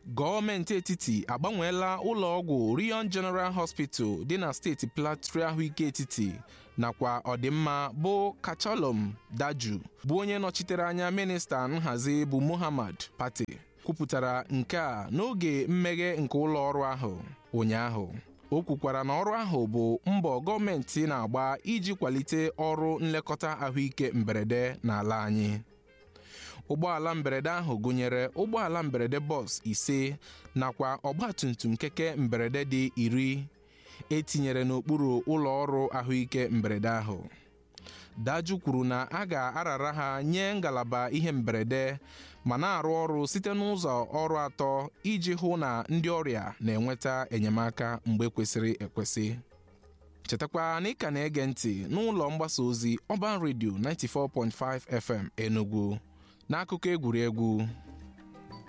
gọọmenti etiti agbanweela ụlọ ọgwụ Rion General Hospital dị na steeti Plateau ahụike etiti nakwa ọdịmma bụ Kachalom Daju bụ onye nọchitere anya minista nhazi bụ Muhammad Pate kwupụtara nke a n'oge mmeghe nke ụlọ ọrụ ahụ ụnyaahụ o kwukwara na ọrụ ahụ bụ mbọ gọọmenti na-agba iji kwalite ọrụ nlekọta ahụike mberede n'ala anyị ụgbọala mberede ahụ gụnyere ụgbọala mberede bọs ise nakwa ọgbatumtum keke mberede dị iri etinyere n'okpuru ụlọ ọrụ ahụike mberede ahụ Daju kwuru na a ga-arara ha nye ngalaba ihe mberede ma na-arụ ọrụ site n'ụzọ ọrụ atọ iji hụ na ndị ọrịa na-enweta enyemaka mgbe kwesịrị ekwesị chetakwa na ị ka na-ege ntị n'ụlọ mgbasa ozi Urban Radio 94.5 FM Enugu n'akụkọ egwuregwu